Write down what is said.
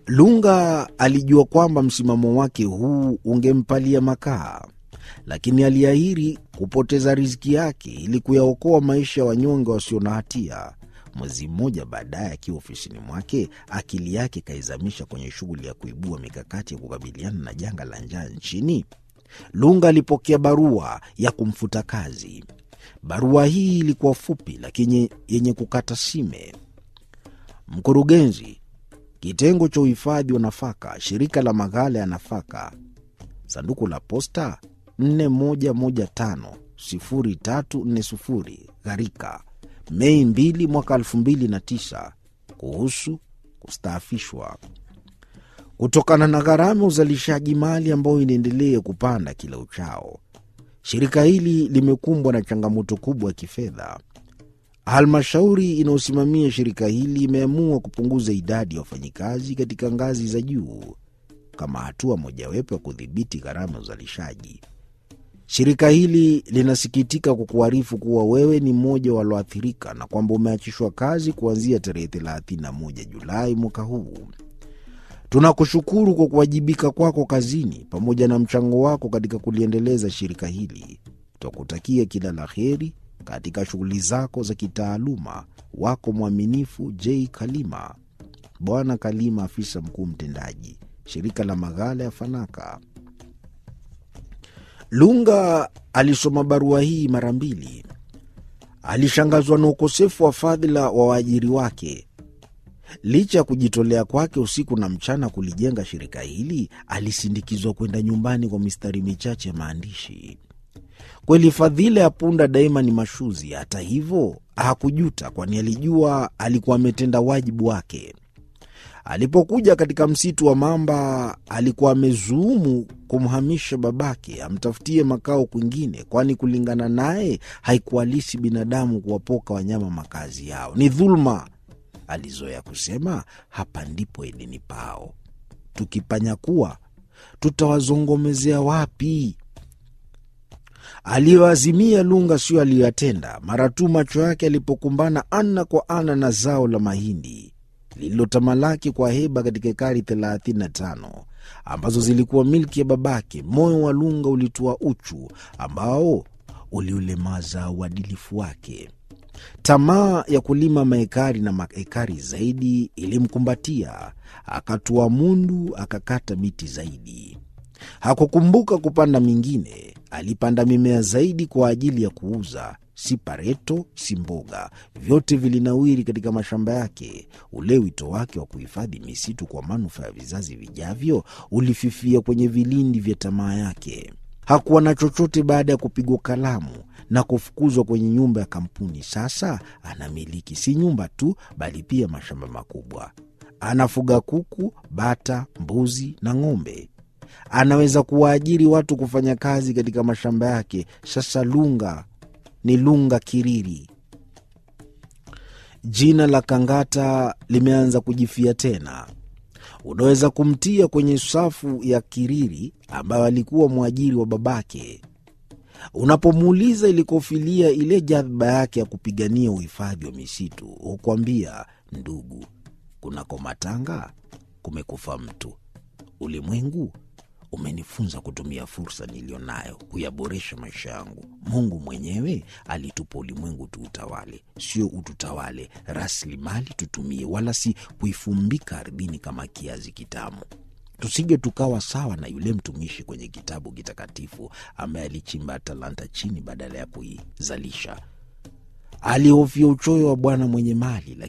Lunga alijua kwamba msimamo wake huu ungempalia makaa, lakini aliahiri kupoteza riziki yake ili kuyaokoa maisha ya wanyonge wasio na hatia. Mwezi mmoja baadaye, akiwa ofisini mwake, akili yake kaizamisha kwenye shughuli ya kuibua mikakati ya kukabiliana na janga la njaa nchini. Lunga alipokea barua ya kumfuta kazi. Barua hii ilikuwa fupi lakini yenye kukata sime. Mkurugenzi, kitengo cha uhifadhi wa nafaka, shirika la maghala ya nafaka, sanduku la posta 41150340 Gharika, Mei 2 mwaka 2009, kuhusu kustaafishwa kutokana na gharama ya uzalishaji mali ambayo inaendelea kupanda kila uchao. Shirika hili limekumbwa na changamoto kubwa ya kifedha. Halmashauri inayosimamia shirika hili imeamua kupunguza idadi ya wafanyikazi katika ngazi za juu kama hatua mojawapo ya kudhibiti gharama ya uzalishaji. Shirika hili linasikitika kukuarifu kuwa wewe ni mmoja walioathirika na kwamba umeachishwa kazi kuanzia tarehe 31 Julai mwaka huu. Tunakushukuru kwa kuwajibika kwako kazini pamoja na mchango wako katika kuliendeleza shirika hili. Twakutakia kila la heri katika shughuli zako za kitaaluma. Wako mwaminifu J Kalima. Bwana Kalima, afisa mkuu mtendaji, shirika la maghala ya Fanaka. Lunga alisoma barua hii mara mbili. Alishangazwa na ukosefu wa fadhila wa waajiri wake. Licha ya kujitolea kwake usiku na mchana kulijenga shirika hili, alisindikizwa kwenda nyumbani kwa mistari michache ya maandishi. Kweli fadhila ya punda daima ni mashuzi. Hata hivyo hakujuta, kwani alijua alikuwa ametenda wajibu wake. Alipokuja katika msitu wa mamba, alikuwa amezuumu kumhamisha babake amtafutie makao kwingine, kwani kulingana naye haikuhalisi binadamu kuwapoka wanyama makazi yao, ni dhuluma. Alizoea kusema hapa ndipo edeni pao, tukipanyakua tutawazongomezea wapi? Aliyoazimia Lunga sio aliyoyatenda. Mara tu macho yake alipokumbana ana kwa ana na zao la mahindi lililotamalaki kwa heba katika ekari 35 ambazo zilikuwa milki ya babake, moyo wa Lunga ulitua uchu ambao uliulemaza uadilifu wake. Tamaa ya kulima maekari na maekari zaidi ilimkumbatia, akatua mundu, akakata miti zaidi. Hakukumbuka kupanda mingine. Alipanda mimea zaidi kwa ajili ya kuuza, si pareto, si mboga, vyote vilinawiri katika mashamba yake. Ule wito wake wa kuhifadhi misitu kwa manufaa ya vizazi vijavyo ulififia kwenye vilindi vya tamaa yake. Hakuwa na chochote baada ya kupigwa kalamu na kufukuzwa kwenye nyumba ya kampuni. Sasa anamiliki si nyumba tu, bali pia mashamba makubwa. Anafuga kuku, bata, mbuzi na ng'ombe. Anaweza kuwaajiri watu kufanya kazi katika mashamba yake. Sasa Lunga ni Lunga Kiriri. Jina la Kangata limeanza kujifia tena. Unaweza kumtia kwenye safu ya Kiriri ambayo alikuwa mwajiri wa babake. Unapomuuliza ilikofilia ile jadhba yake ya kupigania uhifadhi wa misitu, hukwambia ndugu, kunako matanga kumekufa mtu. Ulimwengu umenifunza kutumia fursa niliyo nayo kuyaboresha maisha yangu. Mungu mwenyewe alitupa ulimwengu tuutawale, sio ututawale. Rasilimali tutumie, wala si kuifumbika ardhini kama kiazi kitamu. Tusije tukawa sawa na yule mtumishi kwenye kitabu kitakatifu ambaye alichimba talanta chini badala ya kuizalisha. Alihofia uchoyo wa bwana mwenye mali,